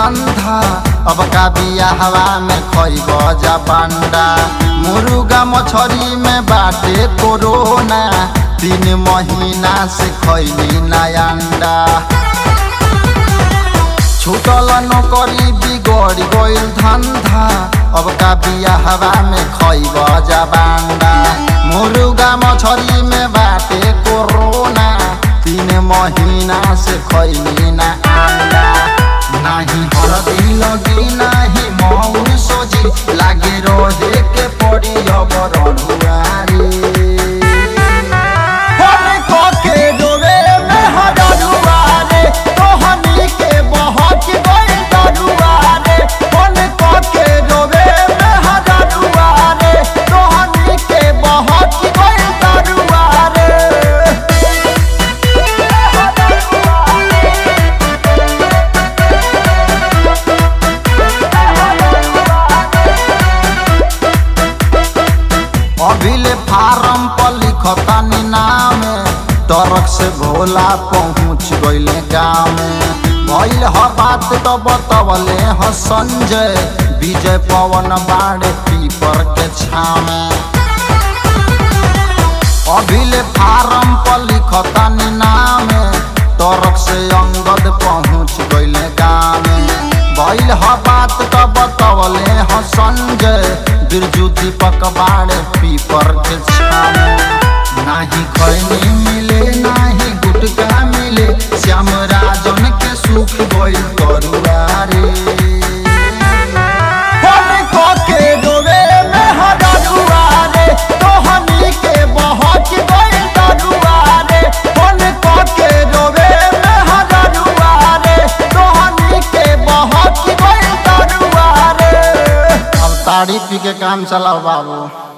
धंधा अब का बिया हवा में खैब जा बांडा मुर्गा मछरी में बाटे कोरोना तीन महीना से खैली ना अंडा छूटल नौकरी बिगड़ गइल धंधा अब का बिया हवा में खैब जा बांडा मुर्गा मछरी में बाटे कोरोना तीन महीना से खैली ना अंडा नाही हरदी लगी नाही मौर सोजी लागे रोहे के पड़ी अब रड़ुआरी होने को के डोरे में हडरुआरे तोहनी के बहक गइल डरुआरे होने को के डोरे में हडरुआरे तोहनी के बहक गइल डरुआरे अभिले फारम पर लिखतानी नाम टरक से भोला पहुँच गइले गाँव में भइल ह बात तो बतवले ह संजय विजय पवन बाड़े पीपर के छामे अभिले फारम पर लिखतानी नाम टरक से अंगद पहुँच गइले गाँव में भइल ह बात तो बतवले ह संजय बिरजू दीपक बाड़े पीपर के छामे नाही खैनी मिले नाही गुटका मिले श्याम राजन के सुख गइल करुआरे होने को के डोरे में हडरुआरे तोहनी के बहक गइल डरुआरे होने को के डोरे में हडरुआरे तोहनी के बहक गइल डरुआरे अब ताड़ी पी के काम चलाओ बाबू